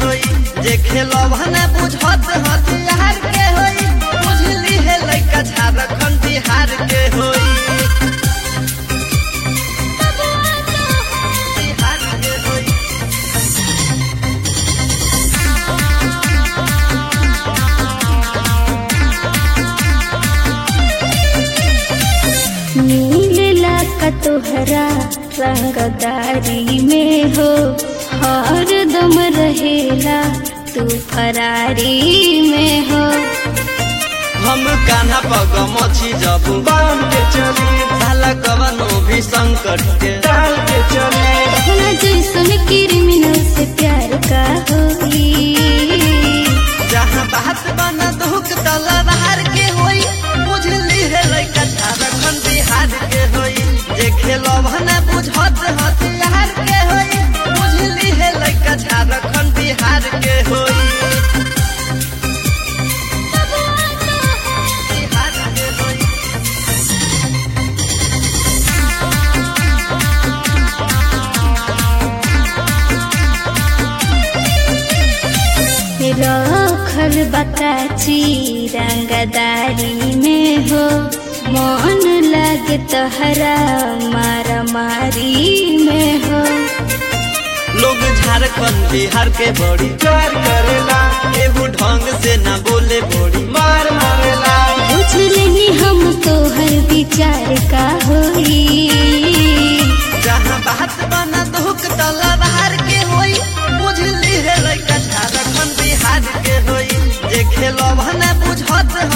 होई जे खेलब न बुझत हथियार के होई बुझली है लइका झारखंड बिहार के होई बिहार के होई नीलेला का तोहरा रंगदारी में हो हर दम रहेला तू फरारी में हो हम कान्हा पग मछी जब बांध के चली साला कवनो भी संकट के डाल के चली अपना जैसन क्रिमिनल से प्यार का होई जहाँ बात बना दुख तलवार के होई बुझली है लइका झारखंड बिहार के होई जे खेलब न बुझत हथियार के होई बुझली है लइका झारखंड बिहार के होई बिहार के होई रखल बताची रंगदारी में हो मन लगे तहरा मारा मारी में हो लोग झारखंड बिहार के बड़ी प्यार करेला एगो ढंग से ना बोले बड़ी मार मारेला पूछ लेनी हम तो हर विचार का होई जहाँ बात बना दुख तलवार के होई बुझली है लइका झारखंड बिहार के होई जे खेलब न बुझत